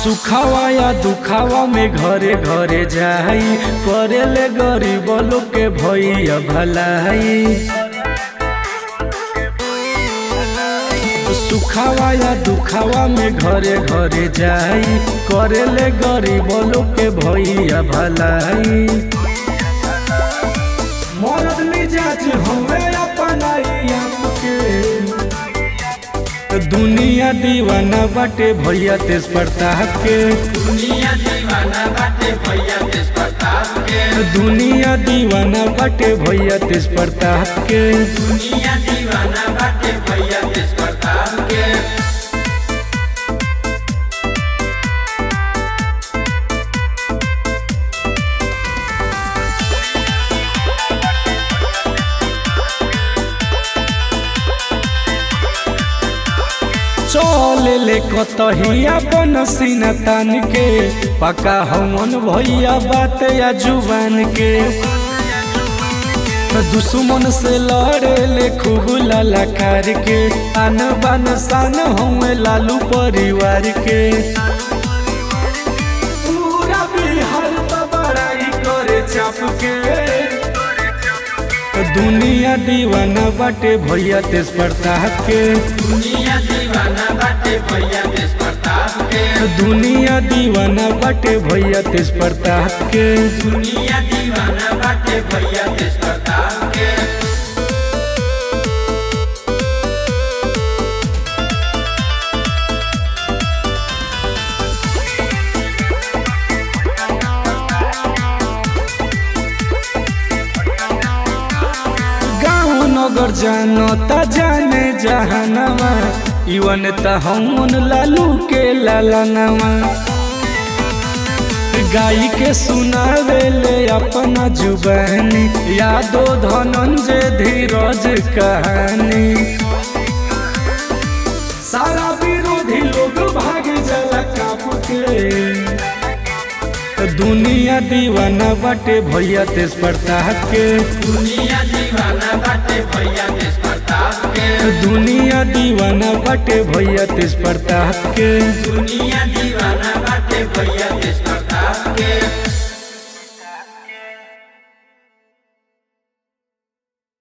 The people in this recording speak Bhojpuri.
सुखावा या दुखावा में घरे घरे जाई करेले गरीब लोग के भैया भलाई सुखावा या दुखावा में घरे घरे जाई करेले गरीब लोग के भैया भलाई मरद मिजाज हवे अपनाई आपके दुनिया दीवाना बाटे भैया तेज प्रताप के दुनिया दीवाना बाटे भैया तेज प्रताप के दुनिया दीवाना बाटे भैया तेज प्रताप के दुनिया दीवाना बाटे भैया तेज प्रताप के चल ले कतहिया बन सीना तान के पका हमन भैया बात या जुबान के दुश्मन से लड़े ले खूब ललकार के आन बान शान हम लालू परिवार के पूरा बिहार तो बड़ाई करे चाप के दुनिया दीवाना बाटे भैया तेज प्रताप के दुनिया दीवाना बाटे भैया तेज प्रताप के दुनिया दीवाना बाटे भैया तेज प्रताप के दुनिया दीवाना बाटे भैया तेज प्रताप के गाँव नगर जानो ता जाने जहानवा इवन ता हमन लालू के लालनवा गाई के सुनावे ले अपना जुबानी यादो धनंजय धीरज कहानी सारा विरोधी लोग भाग जाला काप के दुनिया दीवाना बाटे भैया तेज प्रताप के दुनिया दीवाना बाटे भैया तेज प्रताप के दुनिया दीवाना बाटे भैया तेज प्रताप के दुनिया दीवाना बाटे भैया तेज प्रताप